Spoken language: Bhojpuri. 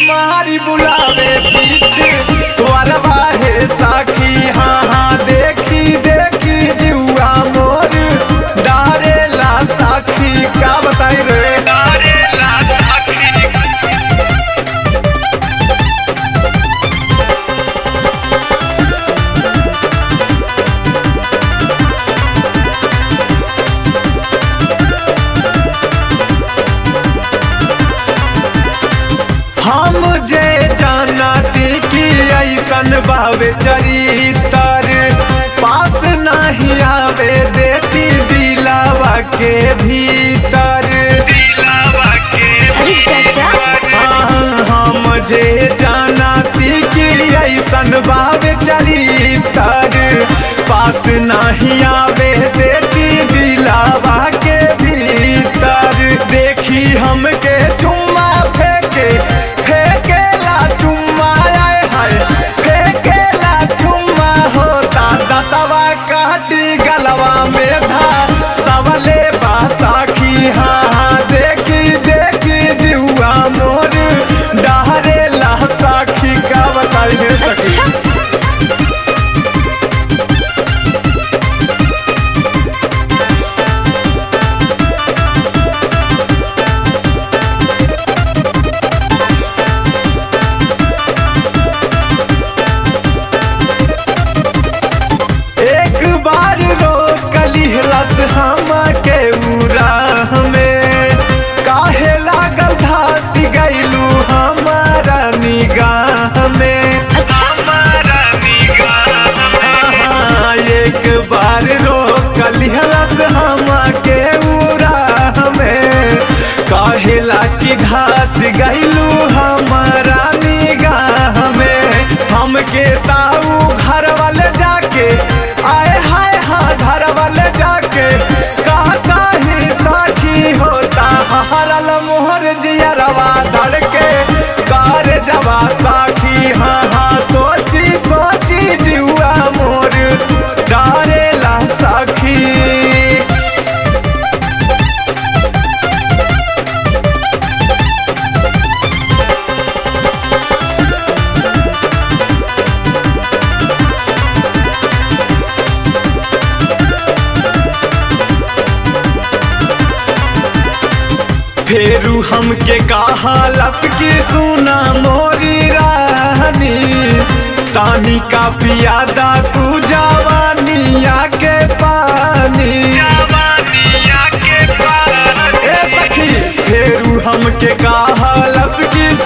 मारी बुलावे पीछे वरवा हे साखी हाँ हाँ देखी देखी जुआ मोर डारेला साखी का बताई रे डारेला साखी हम जे जानती कि ऐसन बावे चरितर पास नहीं आवे देती दिलावा के भीतर दिलावा के अरे चाचा हाँ, हम जे जानती कि ऐसन बावे चरितर पास नहीं आवे देती दिलावा के भीतर देखी हमके चुम्मा फेंके फेंकेला चुम्मा आए हाय फेंकेला चुम्मा होता दतवा काटी गलवा में धा सवले बासाखी हाँ हाँ देखी देखी जुआ मोर डहरेला साखी का बताई है सखी अच्छा एक बार रोकली रस हम के उराह में काहे लागल धास गईलू हमारा निगाह में हमारा निगाह हाँ, एक बार रोकली रस हम के उराह में काहेला की घास गईलू हमारा निगाह में हमके ताऊ घर वाले जाके आए हाय हाँ घर वाले जाके कहता ही साखी होता हरल मोहर जियरवा धड़के कार जवा साखी हाँ हाँ सोची सोची जुआ मोर डारेला साखी फेरू हमके कहा लस की सुना मोरी रानी तानी का पियादा तू जवानिया के पानी जवानिया के पानी ए सखी फेरू हमके कहा लस की